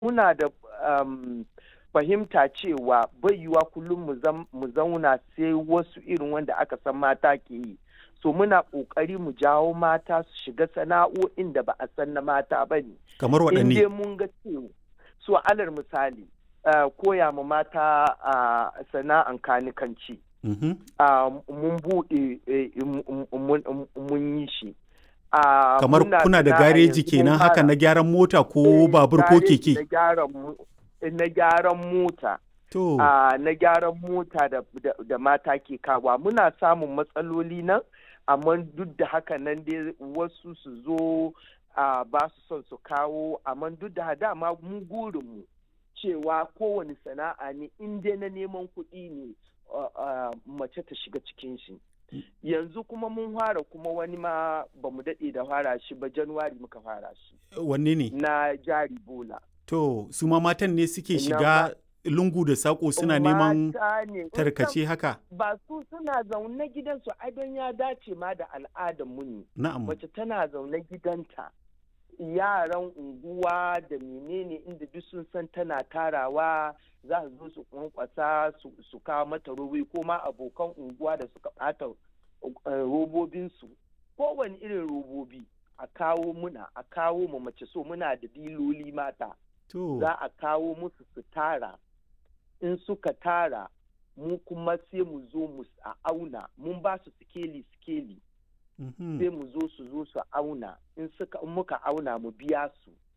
muna da um, fahimta cewa bai yiwa kullum mu zauna sai wasu irin wanda aka san mata ke yi so muna ƙoƙari mu jawo mata su shiga sana'o'in da ba a san na mata ba ne kamar waɗanne in mun ga cewa so alar misali uh, koya ma mata uh, sana'an kanikanci mm -hmm. uh, mun buɗe mun yi shi Uh, kamar kuna da gareji kenan haka na gyaran mota ko babur ko keke na gyaran mota to uh, na gyaran mota da, da, da mata ke kawa muna samun matsaloli nan amma duk da haka nan dai wasu su zo uh, ba su son su kawo amma duk da dama mu gurinmu cewa kowane sana'a ne in dai na neman kuɗi ne mace ta shiga cikin shi yanzu kuma mun fara kuma wani ma ba mu daɗe da fara shi ba januwari muka fara shi wanne ne na jari bola to su ma matan ne suke shiga lungu da sako suna neman tarkace haka ba su suna zaune gidansu ai don ya dace ma da al'adar mu ne na'am mace tana zaune gidanta yaran unguwa da menene inda duk sun san tana tarawa za su zo su kwankwasa su kawo mata robobi ko ma abokan unguwa da suka bata robobinsu kowane irin robobi a kawo muna a kawo mu mace so muna da diloli mata za a kawo musu su tara in suka tara mu kuma sai mu zo mu a auna mun ba su sikeli sikeli sai mu zo su zo su auna in muka auna mu biya su